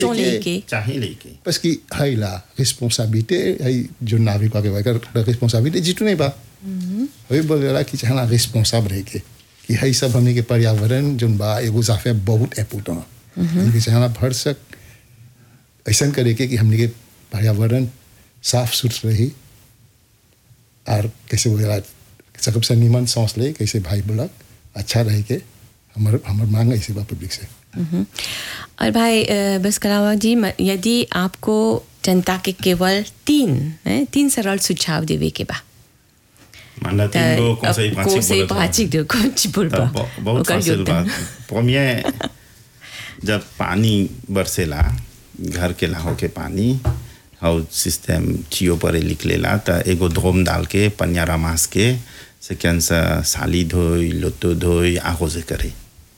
तो लेके चाहे लेके parce que hay la responsabilité hay जो नागरिक वाके वाकर responsabilité जितने नहीं बा वही बोल रहा कि चाहना responsable रह के कि है सब हमने के पर्यावरण जो बा एगो जाफे बहुत इम्पोर्टेंट हमने के चाहना भर सक ऐसा करे के कि हमने के पर्यावरण साफ सुथरा रही और कैसे बोला सकब से निमन सांस ले कैसे भाई बोला अच्छा रहे के हमार हमार मांग ऐसे बा पब्लिक से मम्म। और भाई अ, बस कलावा जी म- यदि आपको जनता के केवल तीन हैं, तीन सरल सुझाव देवे के बा मानला त तीन गो कौन से अब पांच को से पाँच दो कौन ची बोल बा बहुत ओकर फासिल योगदान। बात premier जब पानी बरसेला घर के लाहो के पानी और सिस्टम चियो पर निकलेला त एगो धोम डाल के पनियारा मास के सेकेंड से साली धोई लोतो धोई आगो से करे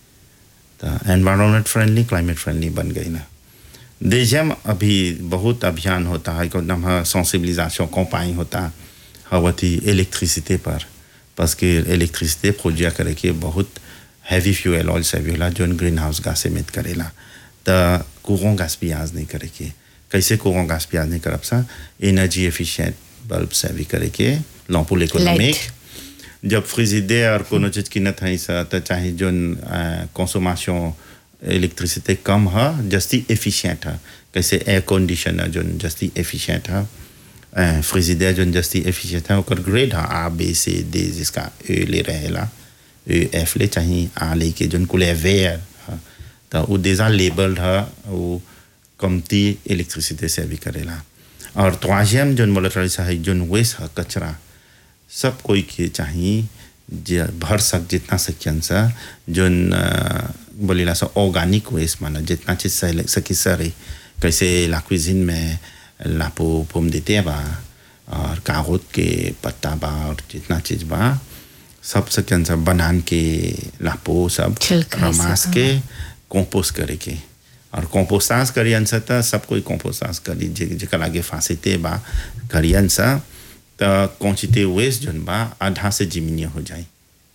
तो एनवायरमेंट फ्रेंडली क्लाइमेट फ्रेंडली बन गई ना देशम अभी बहुत अभियान होता है को नाम सेंसिबिलिजेशन कंपाइन होता हवती इलेक्ट्रिसिटी पर parce que इलेक्ट्रिसिटी प्रोड्यूस करे के बहुत हैवी फ्यूल ऑयल से भी होला जोन ग्रीन हाउस गैस एमिट करेला त courant gaspillage नहीं करे के कैसे courant gaspillage नहीं करब सा एनर्जी एफिशिएंट बल्ब से भी करे के लॉम्पुल इकोनॉमिक जब फ्रिजिडेयर कोनो चीज किनत है सा त चाहे जोन कंसोमेशन इलेक्ट्रिसिटी कम है जस्ती एफिशिएंट है कैसे एयर कंडीशनर जोन जस्ती एफिशिएंट है फ्रिजिडेयर जोन जस्ती एफिशिएंट है ओकर ग्रेड है आ बी सी डी जिसका ए ले रहेला ए एफ ले चाहे आ ले के जोन कुल वेयर है तो वो déjà लेबल्ड है वो कमती इलेक्ट्रिसिटी से भी करेला और troisième जोन बोलत रही है जोन वेस्ट है कचरा सब कोई के चाहिए जे भर सक जितना सकियन सा जोन अ, बोलेला सा ऑर्गेनिक वेस्ट माना जितना चीज सही सकी सरे कैसे ला cuisine में लापो पोम देते बा और कागज के पत्ता बा और जितना चीज बा सब सकियन सा बनान के लापो सब छिलका से, रमास के कंपोस्ट करे के और कंपोस्टांस करियन सा त सब कोई कंपोस्टांस करी जे जेकर आगे फांसीते बा करियन सा त क्वांटिटी वेस्ट जोन बा आधा से जिमिनी हो जाए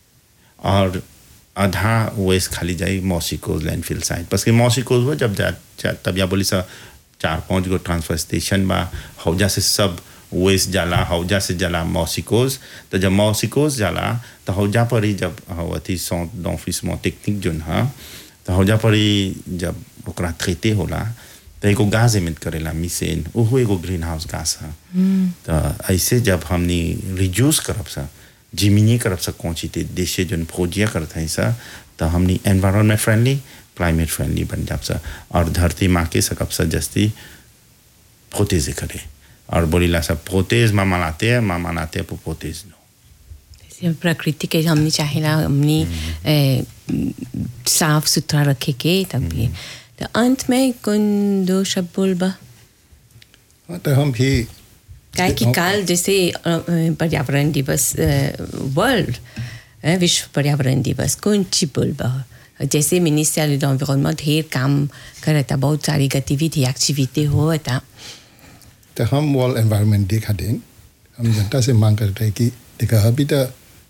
और आधा वेस्ट खाली जाए मौसिकोज लैंडफिल साइड बस कि मौसिकोज हो जब जा, जा तब या बोली सा चार पांच गो ट्रांसफर स्टेशन बा हौजा से सब वेस्ट जाला हौजा से जाला मौसिकोज तो जब मौसिकोज जाला तो हौजा पर ही जब अथी सौ ऑफिस में टेक्निक जोन है तो हौजा पर ही जब ओकरा थ्रेते होला तो एगो गाज एमिट करेला मिसेन ओहो एगो ग्रीन हाउस गास है तो ऐसे जब हमनी रिड्यूस करब सा जिमिनी करब सा क्वांटिटी देशे जोन फौजिया करत है सा तो हमनी एनवायरमेंट फ्रेंडली क्लाइमेट फ्रेंडली बन जाब सा और धरती माँ के सकब सा जस्ती प्रोतेज करे और बोलीला सा प्रोतेज माँ मनाते हैं माँ मनाते हैं प्रोतेज नो जैसे प्रकृति के हमने चाहेला हमने ए, साफ सुथरा रखे के तभी तो अंत में कौन दो शब्द बोल बा हाँ, तो हम भी काहे कि काल जैसे अ, अ, पर्यावरण दिवस वर्ल्ड विश्व पर्यावरण दिवस कौन ची बोल बा जैसे मिनिस्टर एनवायरमेंट ढेर काम करता बहुत सारी गतिविधि एक्टिविटी होता तो हम वर्ल्ड एनवायरनमेंट डे खातिर हम जनता से मांग करते हैं कि देखा अभी तो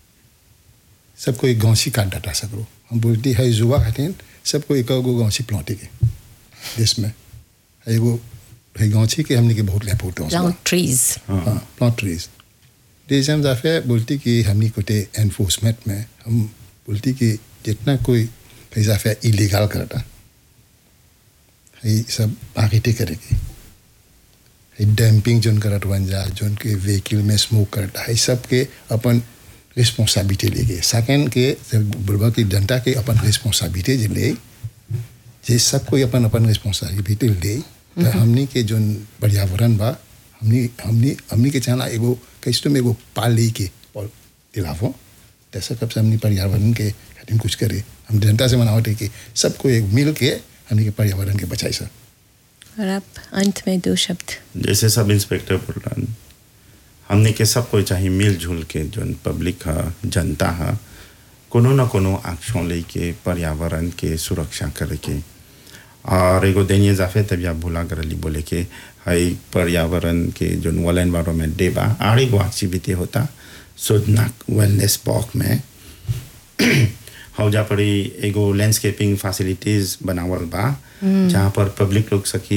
सब कोई गौसी काट डाटा सकरो हम बोलती है युवा खातिर सबको एक गो गौसी प्लांटे के देश में है एगो है गौसी के हमने के बहुत लेपोट प्लांट ट्रीज हाँ प्लांट ट्रीज देश हम जाफे बोलती कि हमने कोटे एनफोर्समेंट में हम बोलती कि जितना कोई है जाफे इलीगल करता है सब आगे करेगी डैम्पिंग जोन करत बन जा जोन के व्हीकल में स्मोक करता है सब के अपन रिस्पॉन्सिबिलिटी लेके सेकेंड के बुढ़वा की जनता के अपन रिस्पॉन्सिबिलिटी जे ले जे सब कोई अपन अपन रिस्पॉन्सिबिलिटी ले तो हमनी के जोन पर्यावरण बा हमनी हमनी हमनी के चाहना एगो कैसे में एगो पाली के और दिलावो तैसा कब से हमनी पर्यावरण के खातिर कुछ करे हम जनता से मनावट कि सबको एक मिल के हमनी के पर्यावरण के बचाई सक और आप अंत में दो शब्द जैसे सब इंस्पेक्टर बोलन हमने के सब कोई चाहिए मिलजुल के जोन पब्लिक है जनता है कोनो न कोनो एक्शन लेके पर्यावरण के सुरक्षा करे के और एगो दैनिक जाफे तब आप भूला करली बोले के हई पर्यावरण के जो वर्ल्ड एनवायरमेंट डे बा आर एगो एक्टिविटी होता सोदनाक वेलनेस पॉक में हौजा पड़ी एगो लैंडस्केपिंग फैसिलिटीज बनावल बा जहाँ पर पब्लिक लोग सकी